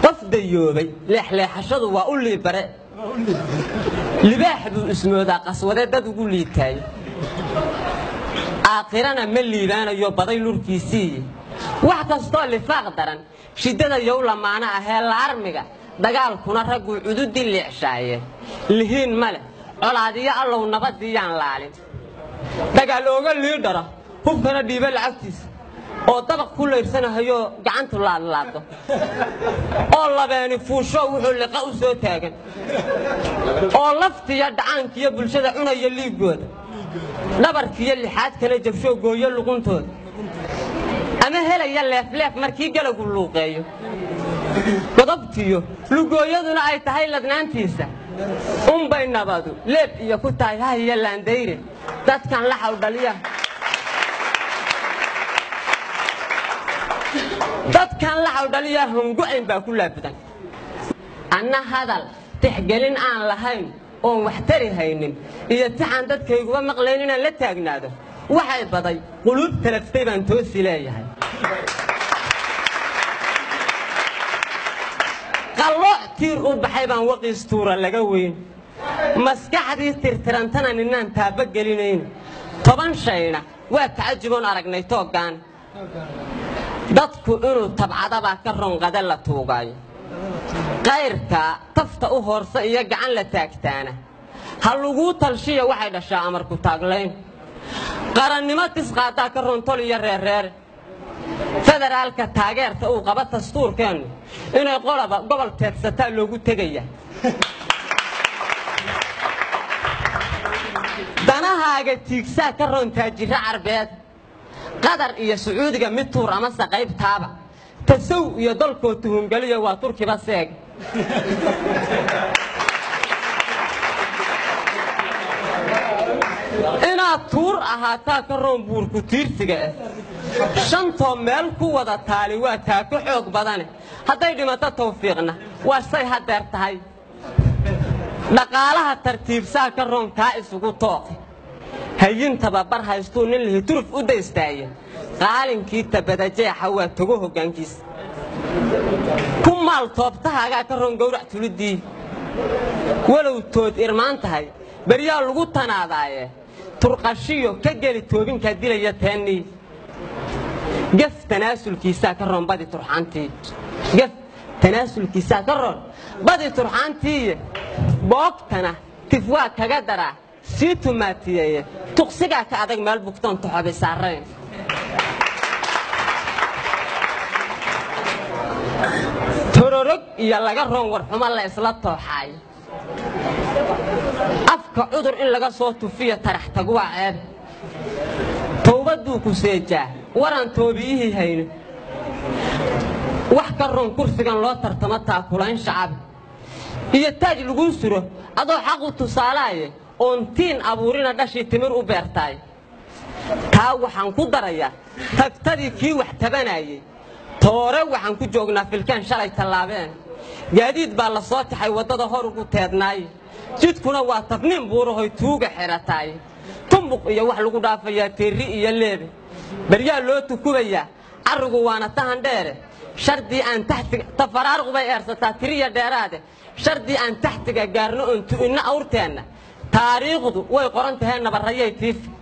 qof dayoobay leexleexashadu waa u liibare libaax buu ismoodaa qaswade dad ugu liitaayo aakhirana ma liibaanayo baday lurkiisiiye wax kastoo lifaaq daran shiddada yow lamaana ahee laarmiga dagaalkuna ragguu cududii leexshaayeen lihiin ma leh colaadiyo allow nabaddiiyaan laalin dagaal ooga liidhara hubkana dhiiba lacagtiisa oo dabaq ku layrsanahayo gacantu laadlaado oo labeeni fuusho wuxuu liqa u soo taagan oo laftiya dhacaankiyo bulshada cunaya liiggooda dhabarkiyo lixaadkana jabshoo gooyo luquntooda ama helaya leefleef markii galagu luuqeeyo godobtiyo lugooyaduna ay tahay ladnaantiisa unbay nabadu leeb iyo ku tahay hahiyo laandayre dadkan laxaw dhaliya dadkan laxaw dhaliya hongo-ayn baa ku laabudan anna hadal tixgelin aan lahayn oon wax tari haynin iyo tixaan dadkayguba maqlayn inaan la taagnaado waxay baday quluub talaftay baan toosi leeyahay qallooc tiir u baxay baan waqiis tuura laga weyn maskaxdii tirtirantana ninaan taaba gelinayn toban shayna waa tacajuboon aragnay tooggaan dadku inuu tabcadabaa ka ronqada la tuugaayo qayrka tafta u hoorsa iyo gacan la taagtaana ha laguu talshiya waxay dhashaa amarku taaglayn qarannimo tisqaadaa ka rontol iyo reerreere federaalka taageerta uu qaba dastuurkeennu inay qolaba gobol teedsataa loogu tegaya danahaaga tiigsaa ka roontaa jiro carbeed qatar iyo sacuudiga mid tuur amase qaybtaaba tasow iyo dalkoo tuhungeliya waa turkiba seeg inaad tuur ahaataa ka roon buurku tiirsiga ah shantoo meel ku wada taali waa taako xoog badane hadday dhimato tawfiiqna waa say hadeer tahay dhaqaalaha tartiibsaa ka roon kaa isugu tooqi hayin tababar haystuu nin lihi turuf u daystaaya qaalinkii tabadajeexa waa togo hoggaankiisa ku maal toobtahaagaa ka roon gowrac tulidii walow tood irmaan tahay beryaa lagu tanaadaaye turqashiyo ka geli toobinkaa dilaya teennii gef tanaasulkiisaa ka roon badi turxaantii gef tanaasulkiisaa ka roon badi turxaantiiye boogtana tif waa kaga daraa sii tumaatiyeeye tuqsigaa ka adag meel bugtoon toxobi saarayn tororog iyo laga roon warxumo la isla tooxaayo afka cudur in laga soo tufiyo tarax tag waa ceeb towbadduu ku seejaa waran toobiyihii hayno wax ka roon kursigan loo tartamo taakulayn shacabi iyo taaj laguu suro adoo xaqu tusaalaaye oon tiin abuurina dhashii timir u beertaay taa waxaan ku darayaa tagtadii kii wax tabanayey toore waxaan ku joognaa filkaan shalay tallaabeen gaadiid baa la soo taxay waddada hor ugu teednaaye jidkuna waa tabniin buurahoy tuuga xidhataay tumbuq iyo wax lagu dhaafayaa teerri iyo leebe baryaa loo tukubayaa carrigu waana tahan dheere shardii aan taxtiga tafaraaruq bay eersataa tiriya dheeraade shardii aan taxtiga gaarno oon tu'inno awrteenna taariikhdu way qoran tahay nabarrayay tiifi